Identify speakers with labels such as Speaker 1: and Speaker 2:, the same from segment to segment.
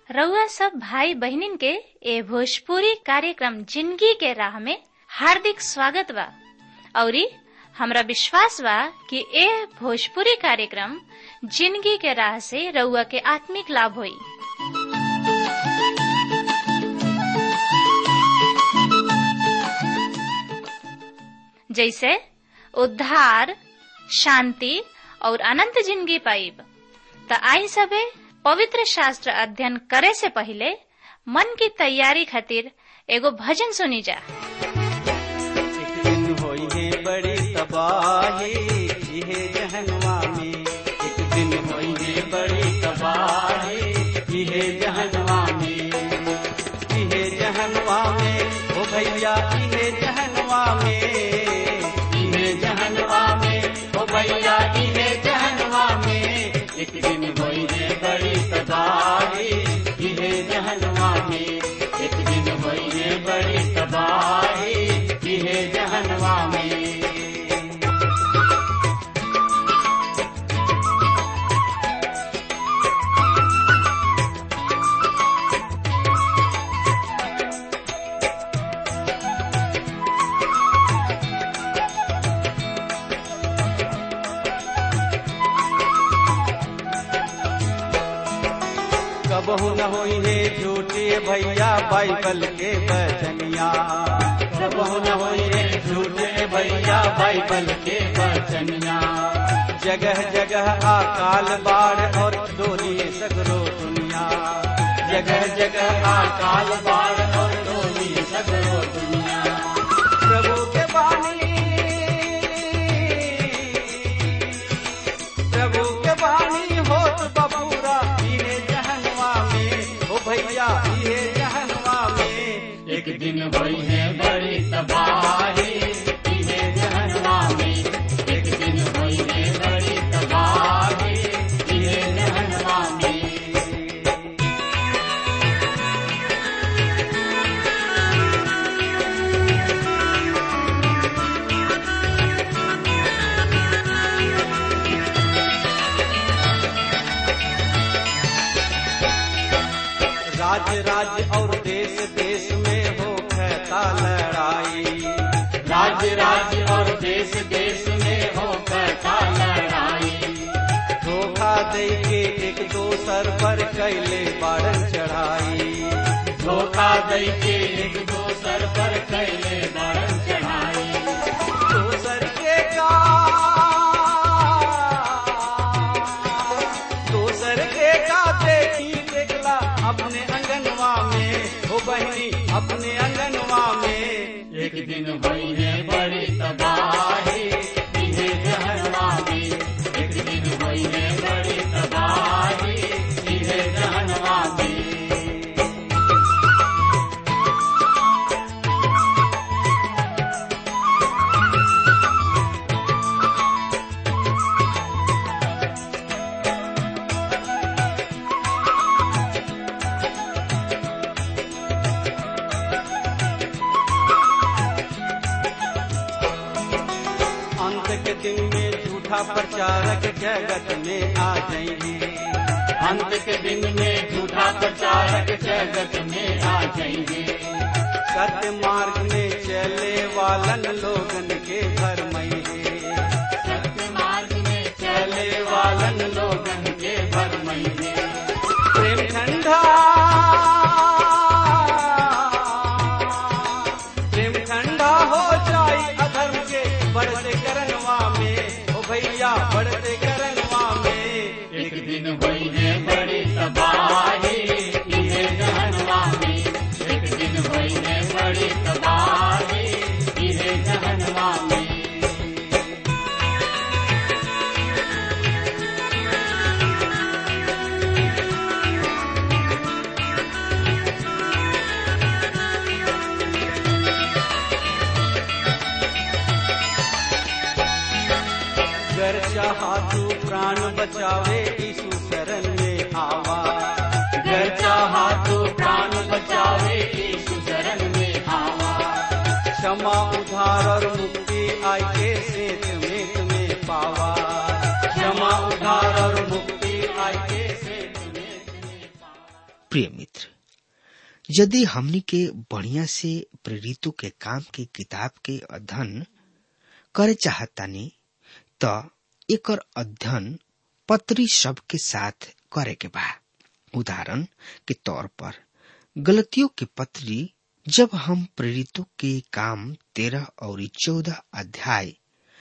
Speaker 1: रउआ सब भाई बहिनीन के ए भोजपुरी कार्यक्रम जिंदगी के राह में हार्दिक स्वागत बा औरी हमरा विश्वास बा कि ए भोजपुरी कार्यक्रम जिंदगी के राह से रउआ के आत्मिक लाभ होई जैसे उद्धार शांति और अनंत जिंदगी पाइब त आई सबे पवित्र शास्त्र अध्ययन करे से पहले मन की तैयारी खातिर एगो भजन सुनी जा
Speaker 2: एक दिन होई है बड़ी तबाही इहे जहनवा में एक दिन होई है बड़ी तबाही इहे जहनवा में इहे जहनवा में ओ भैया इहे जहनवा में इहे जहनवा में ओ भैया इहे जहनवा में एक दिन होई है बड़ी तबाही इहे जहनवा में एक दिन होई है बड़ी तबाही इहे जहनवा में कबहू न होई है झूठे भैया बाइबल के बचनिया कबहू न होई है झूठे भैया बाइबल के बचनिया जगह जगह अकाल बाढ़ और डोली सगरो दुनिया जगह जगह अकाल बाढ़ और डोली सगरो दुनिया प्रभु के बानी प्रभु के बानी होत बबूरा इहे जहनवा में ओ भैया इहे जहनवा में एक दिन भई है बड़ी तबाही इहे जहनवा में एक दिन भई है बड़ी तबाही इहे जहनवा में राज्य राज्य और देश देश में हो कहता लड़ाई राज्य राज्य और देश देश में हो कहता लड़ाई धोखा दे के एक दोसर पर कैले बारन चढ़ाई धोखा दे के एक दोसर पर कैले बारन चढ़ाई दोसर के का दोसर के का देखी देखला अपने अंगनवा में हो बहनी अपने अंगनवा में एक दिन भई है बड़ी तबाही इहे जहनवा में एक दिन भई है बड़ी तबाही इहे जहनवा में अंत के दिन में झूठा प्रचारक जगत में आ जाएंगे अंत के दिन में झूठा प्रचारक जगत में आ जाएंगे सत्य मार्ग में चले वालन लोगन के घर मईगे सत्य मार्ग में चले वालन लोगन के घर मईगे प्रेम ठंडा प्रेम ठंडा हो जाई अधर्म के बढ़ते करनवा में ओ भैया बढ़ते करनवा में एक दिन भई है बड़ी तबाही इहे जहनवा में एक दिन भई है बड़ी तबाही इहे जहनवा में गर चाहा तू प्राण बचावे यीशु शरण में आवा गर चाहा तू प्राण बचावे यीशु शरण में आवा क्षमा उधार और मुक्ति आई के सेत में तुम्हें पावा क्षमा उधार और मुक्ति आई के सेत में तुम्हें पावा
Speaker 3: प्रिय मित्र यदि हमनी के बढ़िया से प्रेरितों के काम के किताब के अध्ययन करे चाहतानी त एकर अध्ययन पत्री सब के साथ करे के बा उदाहरण के तौर पर गलतियों के पत्री जब हम प्रेरितों के काम तेरह और चौदह अध्याय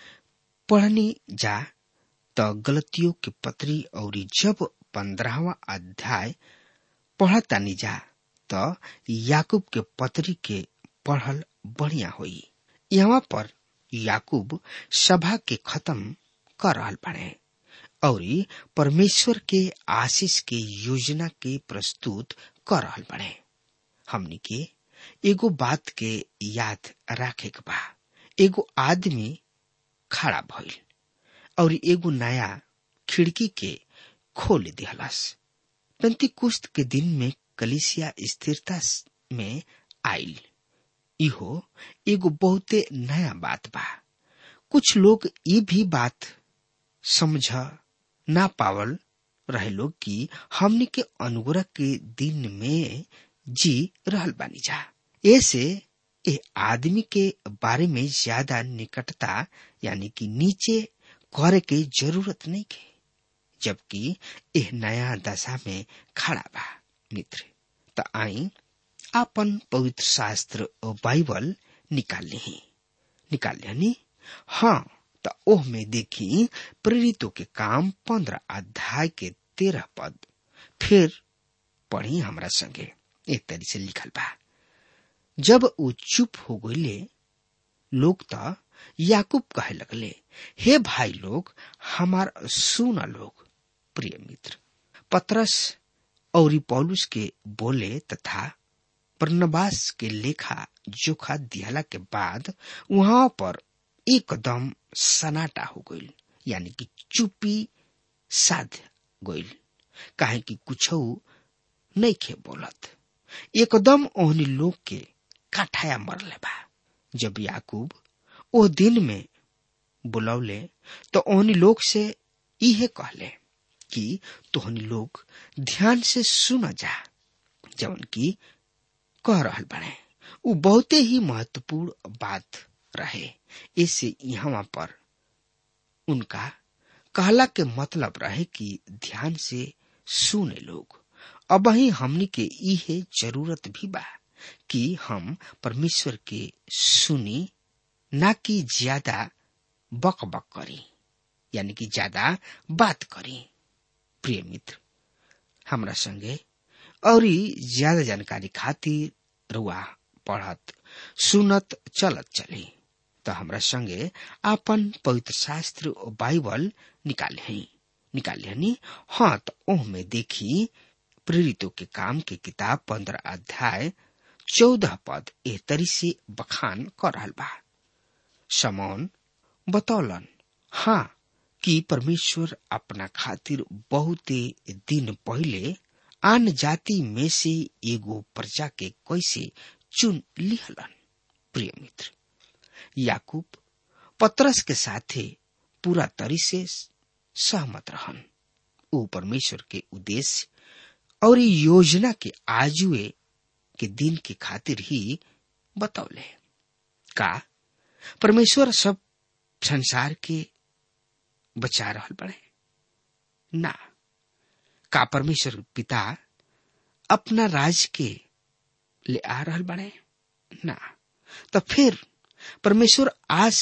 Speaker 3: पढ़नी जा त गलतियों के पत्री और जब पंद्रहवा अध्याय पढ़तानी जा त याकूब के पत्री के पढ़ल बढ़िया होई यहाँ पर याकूब सभा के खत्म कर रहल बाड़े और परमेश्वर के आशीष के योजना के प्रस्तुत कर रहल बाड़े हमनी के एगो बात के याद राखे के बा एगो आदमी खड़ा भइल और एगो नया खिड़की के खोल दिहलस पेंतिकुस्त के दिन में कलिसिया स्थिरता में आयल इहो एगो बहुते नया बात बा कुछ लोग ये भी बात समझ ना पावल रहे लोग कि हमने के अनुग्रह के दिन में जी रहल बानी जा ऐसे ए आदमी के बारे में ज्यादा निकटता यानी कि नीचे करे के जरूरत नहीं के जबकि एह नया दशा में खड़ा बा मित्र त आई आपन पवित्र शास्त्र और बाइबल निकाल ली निकाल लिया हाँ त ओह में देखी प्रेरितों के काम पंद्रह अध्याय के तेरह पद फिर पढ़ी हमरा संगे एक तरी से लिखल बा जब वो चुप हो गईले लोग त याकूब कहे लगले हे भाई लोग हमार सुना लोग प्रिय मित्र पत्रस और पौलुस के बोले तथा प्रनवास के लेखा जोखा दिहला के बाद वहां पर एकदम सनाटा हो गईल यानी कि चुपी साध गईल काहे कि कुछ नहीं खे बोलत एकदम ओहनी लोग के काठाया मरले बा जब याकूब ओ दिन में बुलौले तो ओहनी लोग से इहे कहले कि तोहनी लोग ध्यान से सुन जा जवन की कह रहल बने उ बहुते ही महत्वपूर्ण बात रहे इससे यहाँ पर उनका कहला के मतलब रहे कि ध्यान से सुने लोग अब ही हमनी के इहे जरूरत भी बा कि हम परमेश्वर के सुनी ना कि ज्यादा बक बक करी यानी कि ज्यादा बात करी प्रिय मित्र हमरा संगे और ज्यादा जानकारी खातिर रुआ पढ़त सुनत चलत चली तो हमरा संगे आपन पवित्र शास्त्र और बाइबल निकाले हैं निकाले हनी हाँ तो ओह में देखी प्रेरितों के काम के किताब पंद्रह अध्याय चौदह पद एह तरी से बखान कर रहल बा समौन बतौलन हाँ कि परमेश्वर अपना खातिर बहुते दिन पहले आन जाति में से एगो प्रजा के कैसे चुन लिहलन प्रिय मित्र याकूब पत्रस के साथे पूरा तरी से सहमत रहन वो परमेश्वर के उद्देश्य और योजना के आजुए के दिन के खातिर ही बतौले का परमेश्वर सब संसार के बचा रहल बड़े ना का परमेश्वर पिता अपना राज के ले आ रहल बड़े ना तो फिर परमेश्वर आज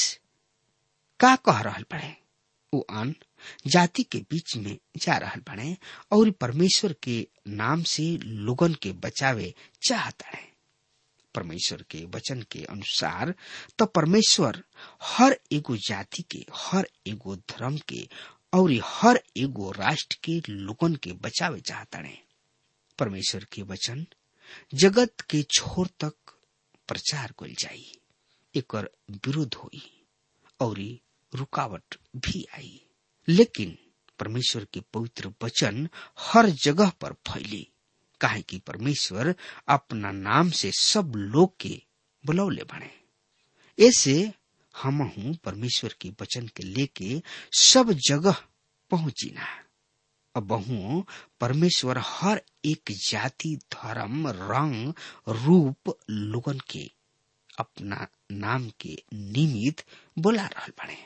Speaker 3: का कह रहल बड़े वो अन जाति के बीच में जा रहल बड़े और परमेश्वर के नाम से लोगन के बचावे चाहता है परमेश्वर के वचन के अनुसार तो परमेश्वर हर एगो जाति के हर एगो धर्म के और हर एगो राष्ट्र के लोगन के बचावे चाहता है परमेश्वर के वचन जगत के छोर तक प्रचार कल जाई एक विरोध होई और रुकावट भी आई लेकिन परमेश्वर के पवित्र वचन हर जगह पर फैली काहे कि परमेश्वर अपना नाम से सब लोग के बुलौले बने ऐसे हम हूं परमेश्वर के वचन के लेके सब जगह पहुंची ना बहु परमेश्वर हर एक जाति धर्म रंग रूप लोगन के अपना नाम के निमित्त बोला रहल बने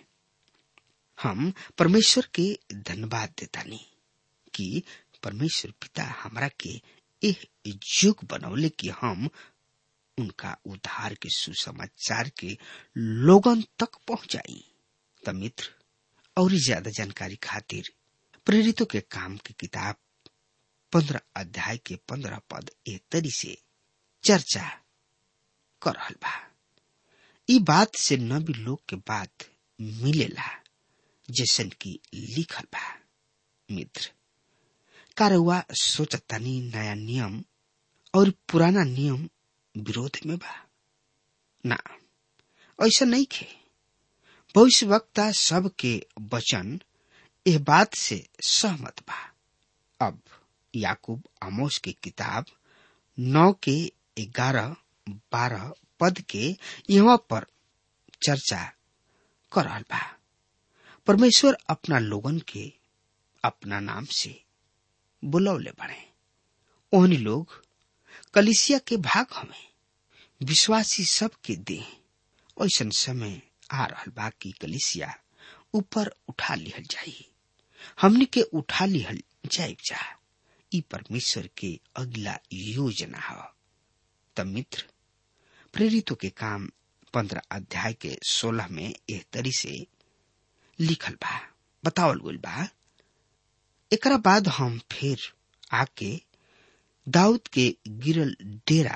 Speaker 3: हम परमेश्वर के धन्यवाद देतानी कि परमेश्वर पिता हमरा के एह युग बनौले कि हम उनका उद्धार के सुसमाचार के लोगन तक पहुंचाई त मित्र और ज्यादा जानकारी खातिर प्रेरितों के काम की किताब पंद्रह अध्याय के पंद्रह पद ए तरी से चर्चा कर रहल बा ई बात से नबी लोग के बात मिलेला जैसन की लिखल बा मित्र कारवा सोचतानी नया नियम और पुराना नियम विरोध में बा ना ऐसा नहीं खे भविष्य वक्ता सब के वचन यह बात से सहमत बा अब याकूब आमोस की किताब नौ के ग्यारह बारह पद के यहाँ पर चर्चा कर रहल बा परमेश्वर अपना लोगन के अपना नाम से बुलौले बने ओहनी लोग कलिसिया के भाग हमें विश्वासी सब के दे ऐसा समय आ रहल बा कि कलिसिया ऊपर उठा लिहल जाई हमनी के उठा लिहल जाए जा ई परमेश्वर के अगला योजना है तब मित्र प्रेरितों के काम पंद्रह अध्याय के सोलह में एह तरी से लिखल बा बतावल गइल बा एकरा बाद हम फिर आके दाऊद के गिरल डेरा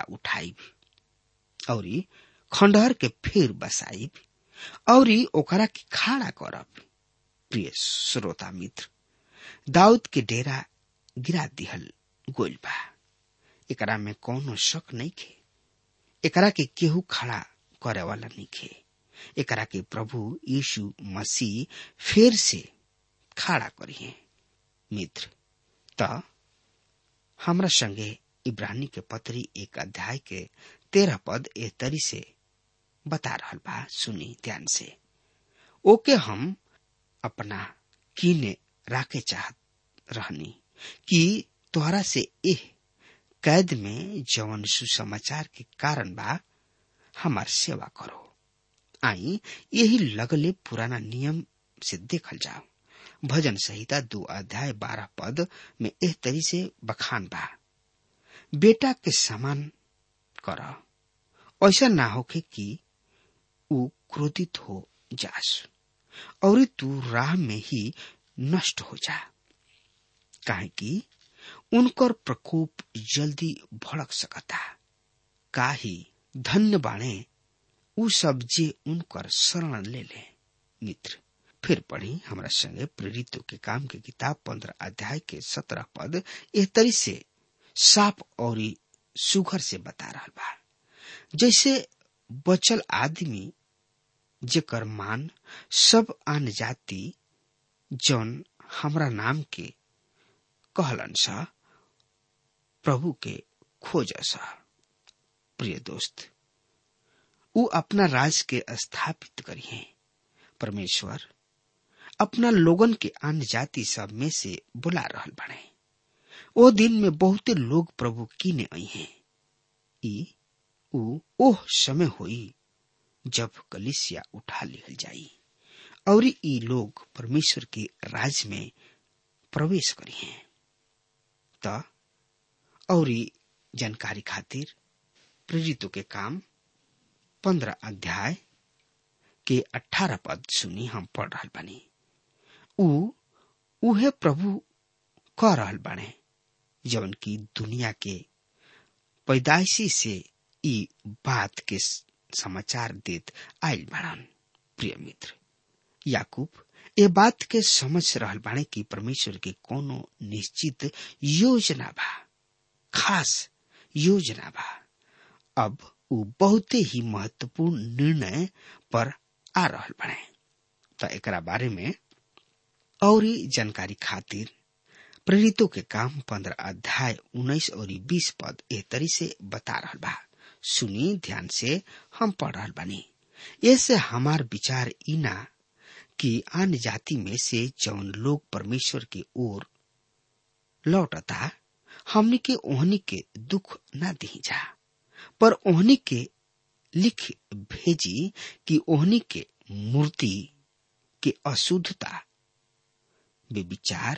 Speaker 3: उठाइब और खंडहर के फिर बसाइब और ओकरा के खाड़ा करब प्रिय श्रोता मित्र दाऊद के डेरा गिरा दिहल गोइल बा एकरा में कौनो शक नहीं खे एकरा के केहू खड़ा करे वाला नहीं खे एकरा के प्रभु यीशु मसीह फिर से खड़ा करिए मित्र त हमरा संगे इब्रानी के पत्री एक अध्याय के तेरह पद ए तरी से बता रहल बा सुनी ध्यान से ओके हम अपना कीने राखे चाहत रहनी कि तोहरा से एह कैद में जवन सुसमाचार के कारण बा हमार सेवा करो आई यही लगले पुराना नियम से देखल जाओ भजन संहिता दो अध्याय बारह पद में एह तरी से बखान बा बेटा के समान कर ऐसा ना होके कि ऊ क्रोधित हो जास और तू राह में ही नष्ट हो जा काहे कि उनकर प्रकोप जल्दी भड़क सकता काही धन्य बाणे ऊ सब जे उनकर शरण ले ले मित्र फिर पढ़ी हमरा संगे प्रेरितों के काम के किताब पंद्रह अध्याय के सत्रह पद एह तरी से साफ और सुघर से बता रहा बा जैसे बचल आदमी जेकर मान सब आन जाति जौन हमरा नाम के कहलन सा प्रभु के खोज सा प्रिय दोस्त ऊ अपना राज के स्थापित करिए परमेश्वर अपना लोगन के अन्य जाति सब में से बुला रहल बने ओ दिन में बहुते लोग प्रभु कीने आई हैं ई ऊ ओह समय होई जब कलिसिया उठा लिहल जाई और ई लोग परमेश्वर के राज में प्रवेश करी हैं त और जानकारी खातिर प्रेरितों के काम पंद्रह अध्याय के अठारह पद सुनी हम पढ़ रहा बनी ऊ उहे प्रभु कह रहल बाणे जवन की दुनिया के पैदाइशी से ई बात के समाचार देत आयल बाड़न प्रिय मित्र याकूब ये बात के समझ रहल बाणे कि परमेश्वर के कोनो निश्चित योजना बा खास योजना बा अब ऊ बहुते ही महत्वपूर्ण निर्णय पर आ रहल बाणे त एकरा बारे में और जानकारी खातिर प्रेरितों के काम पंद्रह अध्याय उन्नीस और बीस पद ए तरी से बता रहल बा सुनी ध्यान से हम पढ़ रहल बानी ऐसे हमार विचार इना कि अन्य जाति में से जौन लोग परमेश्वर की ओर लौटता हमनी के ओहनी के दुख ना दी जा पर ओहनी के लिख भेजी कि ओहनी के मूर्ति के अशुद्धता बेविचार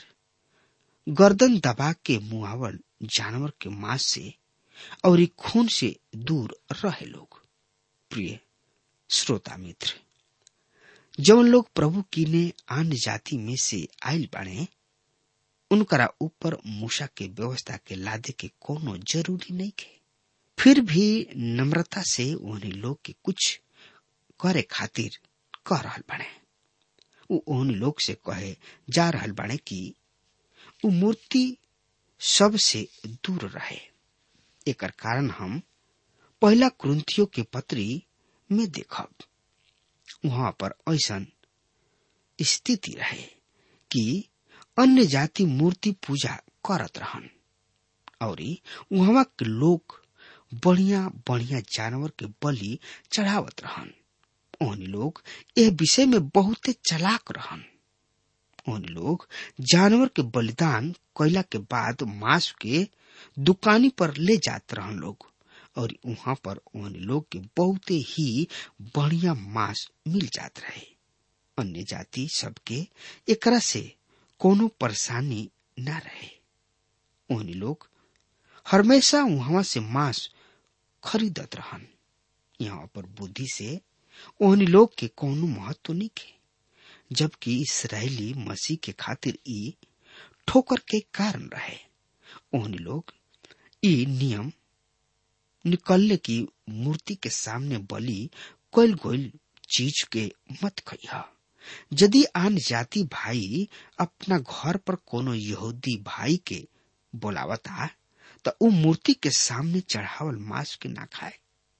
Speaker 3: गर्दन दबा के मुआवल जानवर के मांस से और खून से दूर रहे लोग प्रिय श्रोता मित्र जवन लोग प्रभु की ने अन्य जाति में से आयल बाणे उनकरा ऊपर मूसा के व्यवस्था के लादे के कोनो जरूरी नहीं के फिर भी नम्रता से उन्हें लोग के कुछ करे खातिर कह रहल बने उ उन लोग से कहे जा रहल बने कि उ मूर्ति सबसे दूर रहे एकर कारण हम पहला क्रंथियों के पत्री में देखब वहां पर ऐसा स्थिति रहे कि अन्य जाति मूर्ति पूजा करत रहन और वहां के लोग बढ़िया बढ़िया जानवर के बलि चढ़ावत रहन ओहनी लोग यह विषय में बहुते चलाक रहन ओहनी लोग जानवर के बलिदान कैला के बाद मांस के दुकानी पर ले जात रहन लोग और वहां पर ओहनी लोग के बहुते ही बढ़िया मांस मिल जात रहे अन्य जाति सबके एकरा से कोनो परेशानी न रहे ओहनी लोग हमेशा वहां से मांस खरीदत रहन यहाँ पर बुद्धि से ओहनी लोग के कोनो महत्व नहीं के जबकि इसराइली मसीह के खातिर ई ठोकर के कारण रहे ओहनी लोग ई नियम निकलने की मूर्ति के सामने बलि कोयल गोयल चीज के मत खइहा यदि आन जाति भाई अपना घर पर कोनो यहूदी भाई के बोलावता तो उ मूर्ति के सामने चढ़ावल मांस के ना खाए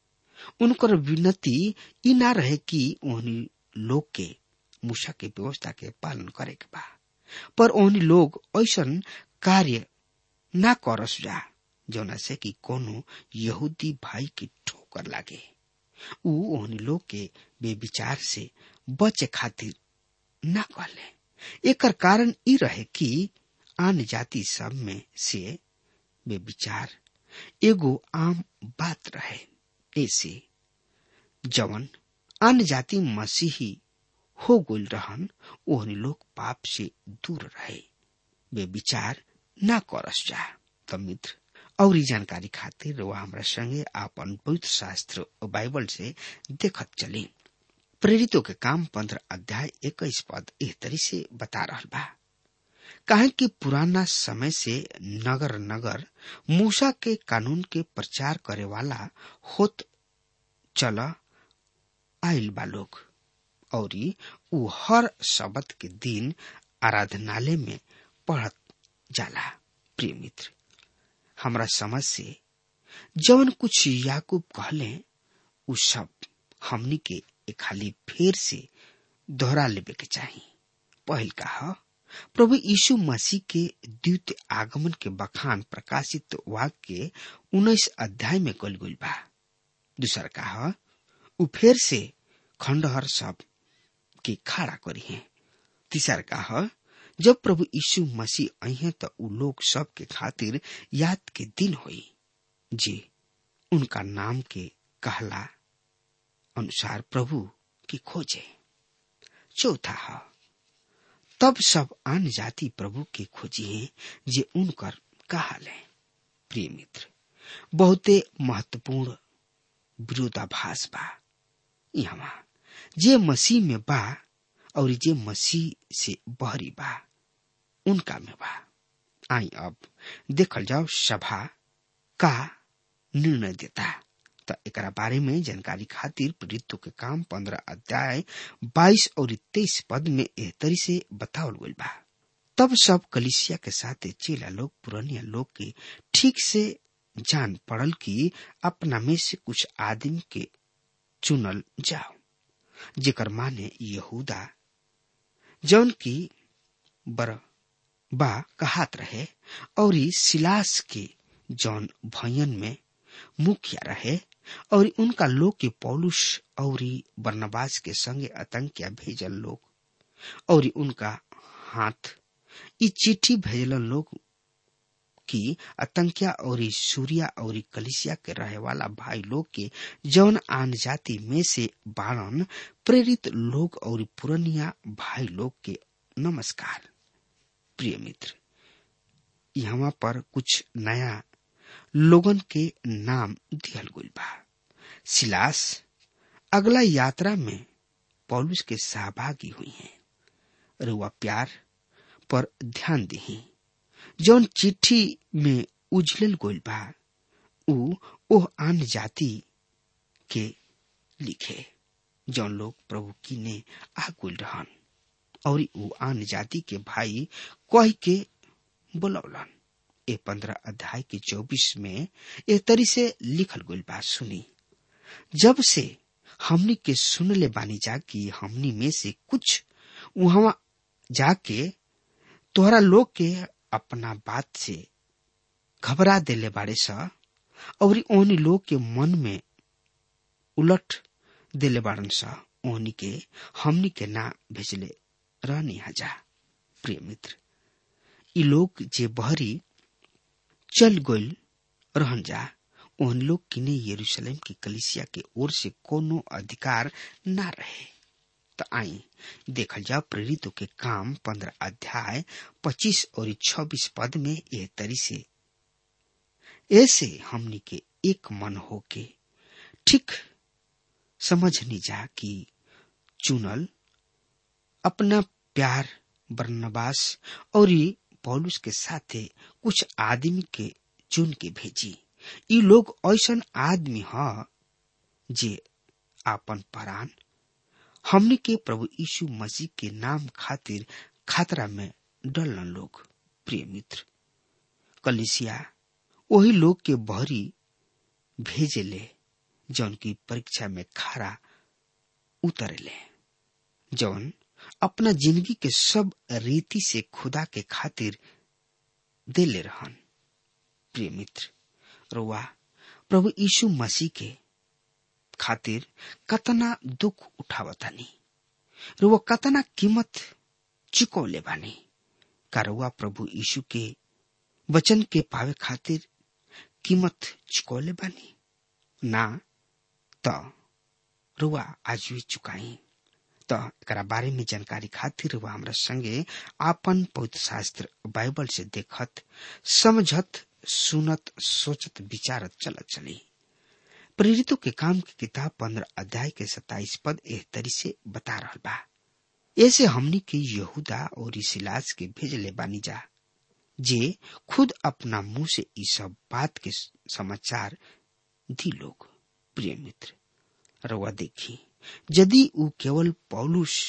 Speaker 3: उनकर विनती ई ना रहे कि ओहनी लोग के मूसा के व्यवस्था के पालन करे के बा पर ओहनी लोग ऐसा कार्य ना करस जा जौना से कि कोनो यहूदी भाई की ठोकर लागे उ ओहनी लोग के बेविचार से बचे खातिर ना कहले एकर कारण ई रहे कि आन जाति सब में से बेविचार एगो आम बात रहे ऐसे जवन अन्य जाति मसीही हो गोल रहन ओहनी लोग पाप से दूर रहे वे विचार ना करस जा त मित्र और जानकारी खातिर वह हमरा संगे आपन पवित्र शास्त्र बाइबल से देखत चली प्रेरितों के काम पंद्रह अध्याय इक्कीस पद एह तरी से बता रहा बा कहे कि पुराना समय से नगर नगर मूसा के कानून के प्रचार करे वाला होत चल आयल बा लोग और उ हर शब्द के दिन आराधनालय में पढ़त जाला प्रिय मित्र हमरा समझ से जवन कुछ याकूब कहले उ सब हमनी के खाली फेर से दोहरा लेवे के चाही पहल कहा प्रभु यीशु मसीह के द्वितीय आगमन के बखान प्रकाशित वाक्य के उन्नीस अध्याय में कल गई बा दूसर कहा उ फेर से खंडहर सब के खड़ा करी है तीसर कहा जब प्रभु यीशु मसीह अहे तो उ लोग सब के खातिर याद के दिन होई जे उनका नाम के कहला अनुसार प्रभु की खोजे चौथा है तब सब अन्य जाति प्रभु के खोजी हैं जे उनकर कहाल है प्रिय मित्र बहुते महत्वपूर्ण विरोधाभास बा यहाँ जे मसीह में बा और जे मसीह से बहरी बा उनका में बा आई अब देखल जाओ सभा का निर्णय देता त एकरा बारे में जानकारी खातिर प्रेरितों के काम पंद्रह अध्याय बाईस और तेईस पद में एह तरी से बतावल गई बा तब सब कलिसिया के साथ चेला लोग पुरानिया लोग के ठीक से जान पड़ल कि अपना में से कुछ आदमी के चुनल जाओ जेकर माने यहूदा जौन की बर बा कहात रहे और सिलास के जौन भयन में मुखिया रहे और उनका लोग के पौलुस और बर्नबास के संगे आतंकिया भेजल लोग और उनका हाथ ई चिट्ठी भेजल लोग कि आतंकिया और सूर्या और कलिसिया के रहे वाला भाई लोग के जौन आन जाति में से बारन प्रेरित लोग और पुरनिया भाई लोग के नमस्कार प्रिय मित्र यहाँ पर कुछ नया लोगन के नाम दिहल गइल बा सिलास अगला यात्रा में पौलुस के सहभागी हुई हैं रुआ प्यार पर ध्यान दही जौन चिट्ठी में उजलल गइल बा उ ओह आन जाति के लिखे जौन लोग प्रभु की ने आ गइल रहन और उ आन जाति के भाई कह के बोलौलन ए पंद्रह अध्याय के चौबीस में ए तरी से लिखल गइल बा सुनी जब से हमनी के सुन ले बानी जा कि हमनी में से कुछ वहां जाके तोहरा लोग के अपना बात से घबरा देले बाड़े सा और ओनी लोग के मन में उलट देले बाड़न सा ओनी के हमनी के ना भेजले रहनी हजा प्रिय मित्र ई लोग जे बहरी चल गइल रहन जा उन लोग किने यरूशलेम की कलिसिया के ओर से कोनो अधिकार ना रहे तो आई देखल जाओ प्रेरितों के काम पंद्रह अध्याय पच्चीस और छब्बीस पद में यह तरी से ऐसे हमनी के एक मन होके ठीक समझनी जा कि चुनल अपना प्यार बरनबास और पौलुस के साथे कुछ आदमी के चुन के भेजी ई लोग ऐसन आदमी ह जे आपन परान हमने के प्रभु यीशु मसीह के नाम खातिर खतरा में डलन लोग प्रिय मित्र कलिसिया वही लोग के बहरी भेजेले जौन की परीक्षा में खरा उतरेले जौन अपना जिंदगी के सब रीति से खुदा के खातिर देले रहन प्रिय मित्र रुआ प्रभु यीशु मसीह के खातिर कतना दुख उठावतानी रुआ कतना कीमत चुकौले बानी का रुआ प्रभु यीशु के वचन के पावे खातिर कीमत चुकौले बानी ना त रुआ आज भी चुकाई त एकरा बारे में जानकारी खातिर रुआ हमरा संगे आपन पवित्र शास्त्र बाइबल से देखत समझत सुनत सोचत विचारत चलत चली प्रेरितों के काम की किताब पंद्रह अध्याय के सताइस पद एह तरी से बता रहा बा ऐसे हमनी के यहूदा और इसिलास के भेजले बानी जा जे खुद अपना मुंह से इस सब बात के समाचार दी लोग प्रिय मित्र रवा देखी यदि उ केवल पौलुस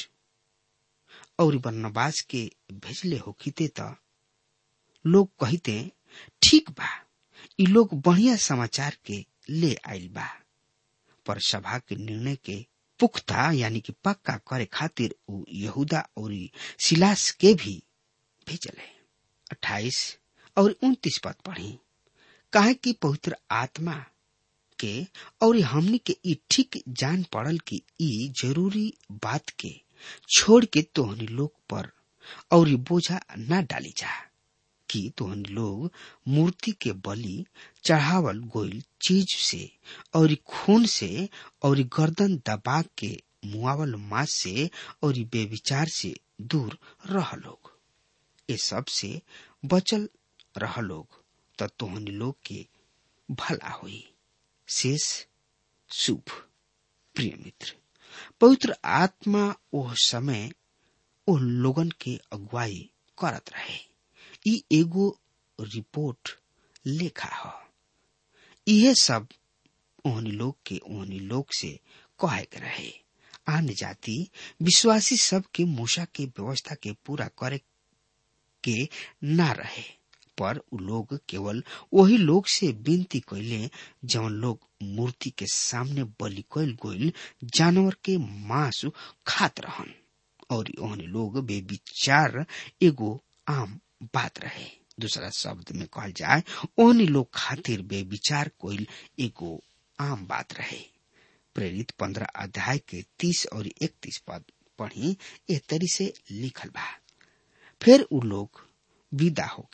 Speaker 3: और बर्नबास के भेजले होखीते त लोग कहते ठीक बा इ लोग बढ़िया समाचार के ले आइल बा पर सभा के निर्णय के पुख्ता यानी कि पक्का करे खातिर उ यहूदा और सिलास के भी भेजले अट्ठाईस और उन्तीस पद पढ़ी काहे कि पवित्र आत्मा के और हमनी के ई ठीक जान पड़ल कि ई जरूरी बात के छोड़ के तोहनी लोग पर और बोझा न डाली जा कि तोहनी लोग मूर्ति के बलि चढ़ावल गोइल चीज से और खून से और गर्दन दबा के मुआवल मास से और बेविचार से दूर रह लोग ये सब से बचल रह लोग तो तोहनी लोग के भला हुई शेष शुभ प्रिय मित्र पवित्र आत्मा ओह समय ओह लोगन के अगुवाई करत रहे ई एगो रिपोर्ट लेखा ह इहे सब ओहनी लोग के ओहनी लोग से कहे के रहे आन जाति विश्वासी सब के मूसा के व्यवस्था के पूरा करे के ना रहे पर उ लोग केवल वही लोग से विनती कैले जौन लोग मूर्ति के सामने बलि कैल गोइल जानवर के मांस खात रहन और ओहने लोग बेविचार एगो आम बात रहे दूसरा शब्द में कहल जाए ओहनी लोग खातिर बेविचार कोइल एगो आम बात रहे प्रेरित पंद्रह अध्याय के तीस और इकतीस पद पढ़ी एह तरी से लिखल बा फिर उ लोग विदा होके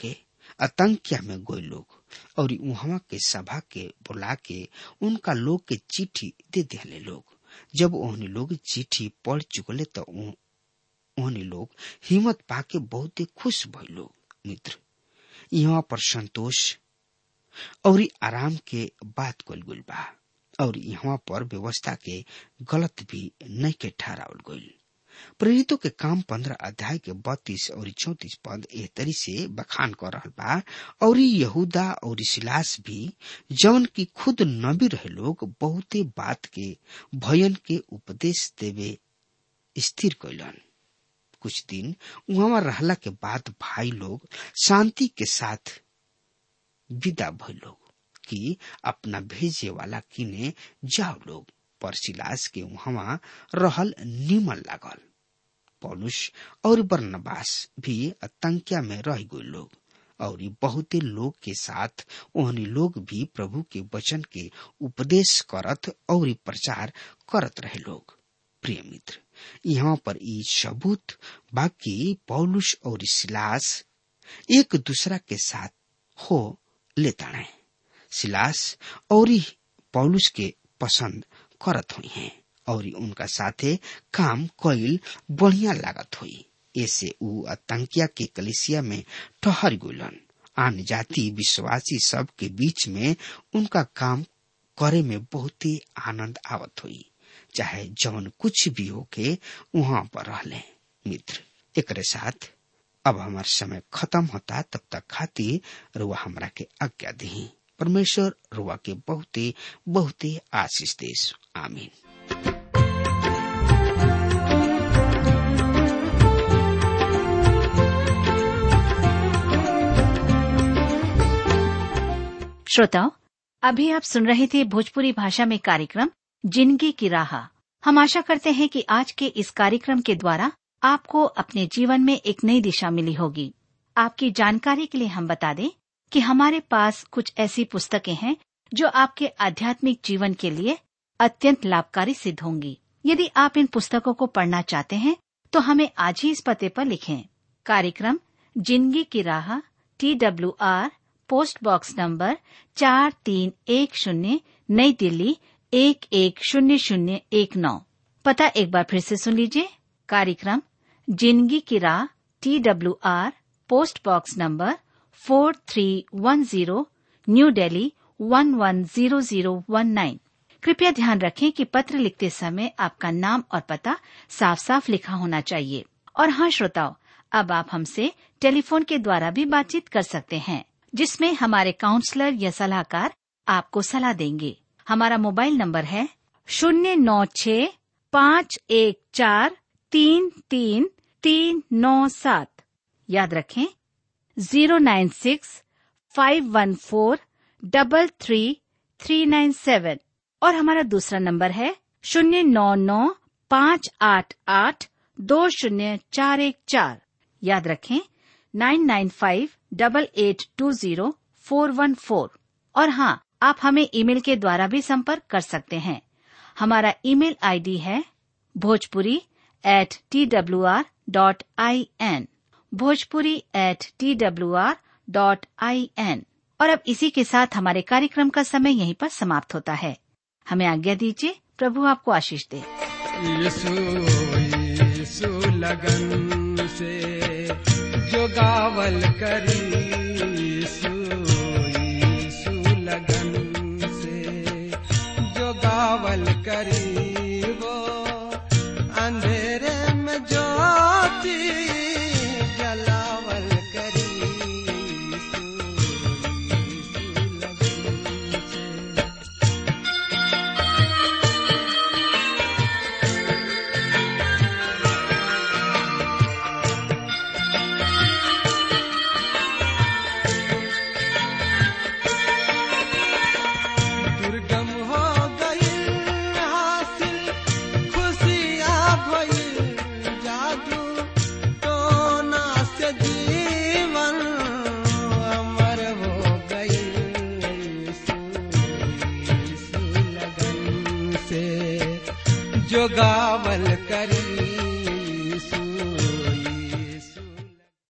Speaker 3: आतंकिया में गोई लोग और वहां के सभा के बुला के उनका लोग के चिट्ठी दे दिले लोग जब ओहनी लोग चिट्ठी पढ़ चुकले तो ओहनी लोग हिम्मत पाके बहुत खुश भई लोग मित्र यहाँ पर संतोष और आराम के बात कल गुल बा और यहाँ पर व्यवस्था के गलत भी नहीं के ठहरावल गईल प्रेरितों के काम पंद्रह अध्याय के बत्तीस और चौतीस पद एह तरी से बखान कर रहा बा और यहूदा और सिलास भी जौन की खुद नबी रहे लोग बहुते बात के भयन के उपदेश देवे स्थिर कैलन कुछ दिन वहां रहला के बाद भाई लोग शांति के साथ विदा भय लोग कि अपना भेजे वाला किने जाओ लोग पर सिलास के वहां रहल निमन लागल पौलुस और बर्नबास भी आतंकिया में रह गए लोग और बहुते लोग के साथ ओहनी लोग भी प्रभु के वचन के उपदेश करत और प्रचार करत रहे लोग प्रिय मित्र यहाँ पर ई सबूत बाकी पौलुस और सिलास एक दूसरा के साथ हो लेता है सिलास और पौलुस के पसंद करत हुई हैं और उनका साथे काम कईल बढ़िया लागत हुई ऐसे ऊ आतंकिया के कलिसिया में ठहर गुलन आन जाति विश्वासी सब के बीच में उनका काम करे में बहुत ही आनंद आवत हुई चाहे जौन कुछ भी होके वहां पर रहले मित्र एक साथ अब हमार समय खत्म होता तब तक खातिर रुआ हमरा के आज्ञा दी परमेश्वर रुआ के बहुते बहुते आशीष देश आमीन
Speaker 4: श्रोताओं अभी आप सुन रहे थे भोजपुरी भाषा में कार्यक्रम जिंदगी की राह हम आशा करते हैं कि आज के इस कार्यक्रम के द्वारा आपको अपने जीवन में एक नई दिशा मिली होगी आपकी जानकारी के लिए हम बता दें कि हमारे पास कुछ ऐसी पुस्तकें हैं जो आपके आध्यात्मिक जीवन के लिए अत्यंत लाभकारी सिद्ध होंगी यदि आप इन पुस्तकों को पढ़ना चाहते हैं तो हमें आज ही इस पते पर लिखें कार्यक्रम जिंदगी की राह T W R post box number चार तीन एक शून्य नई दिल्ली एक एक शून्य शून्य एक नौ पता एक बार फिर से सुन लीजिए कार्यक्रम जिंदगी की राह T W R post box number four three one zero new Delhi one one zero zero one nine कृपया ध्यान रखें कि पत्र लिखते समय आपका नाम और पता साफ साफ लिखा होना चाहिए और हाँ श्रोताओं अब आप हमसे टेलीफोन के द्वारा भी बातचीत कर सकते हैं जिसमें हमारे काउंसलर या सलाहकार आपको सलाह देंगे हमारा मोबाइल नंबर है शून्य नौ छ पाँच एक चार तीन तीन तीन नौ सात याद रखें zero nine six five one four double three three nine seven और हमारा दूसरा नंबर है शून्य नौ नौ पाँच आठ आठ दो शून्य चार एक चार याद रखें nine nine five double eight two zero four one four और हाँ आप हमें ईमेल के द्वारा भी संपर्क कर सकते हैं हमारा ईमेल आईडी है Bhojpuri at T W R dot I N Bhojpuri at T W R dot I N और अब इसी के साथ हमारे कार्यक्रम का समय यहीं पर समाप्त होता है हमें आज्ञा दीजिए प्रभु आपको आशीष दे
Speaker 5: यीशु यीशु लगन से जो गावल करी यीशु यीशु लगन से जो गावल करी वो अंधेरे में ज्योति जलावल करी यीशु यीशु लगन से दुर्गम हो गई हासिल खुशियाँ भइल जादू टोना से जीवन अमर हो गई यीशु यीशु लगन से जो गावल करी यीशु